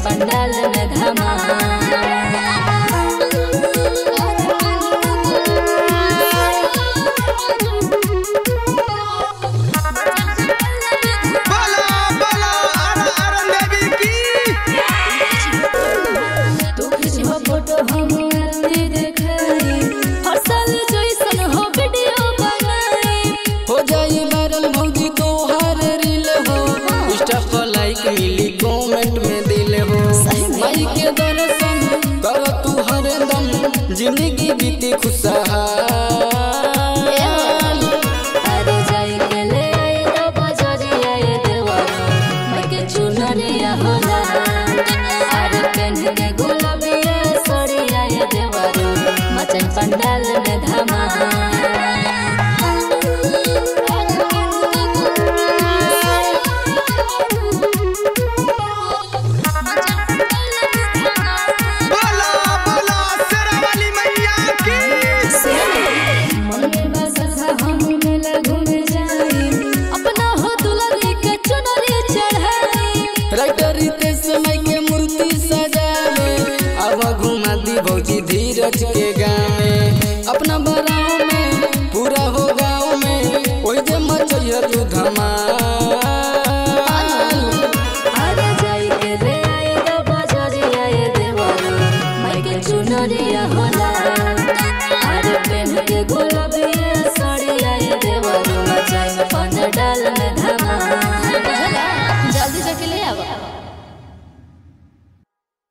पंडाल में धमाल बोला बोला अर अर देवी की तू खिंचवा फोटो हम आरती देखाई हर साल जैसन हो वीडियो बनाई हो जाई वायरल भौजी तो हर रील हो इंस्टा पर लाइक मिली कमेंट में दिल हो माई के दर्शन कर तू हरदम जिंदगी बीती खुशहाल अरे जाई के ले आई तो बजरिया ये देवरो मैं के चुनरिया होला अरे पेन के गुलाबिया सड़िया ये देवरो मचन पंडाल में धमाल बोला बोला शेरावाली मैया की मने बसहा हम मेला घूमे जाई अपना हो दुलारी के चुनरी चढ़ाई राइटर रितेश माई के मूर्ति सजावे अब घुमा दी भौजी धीरज के गाँव में अपना बराव में पूरा हो गाँव में ओई जे मचैया तू धमाल अरे जाई के ले आई तो बजरिया ये देवरो मैं के चुनरिया होला अरे पेन के गुलाब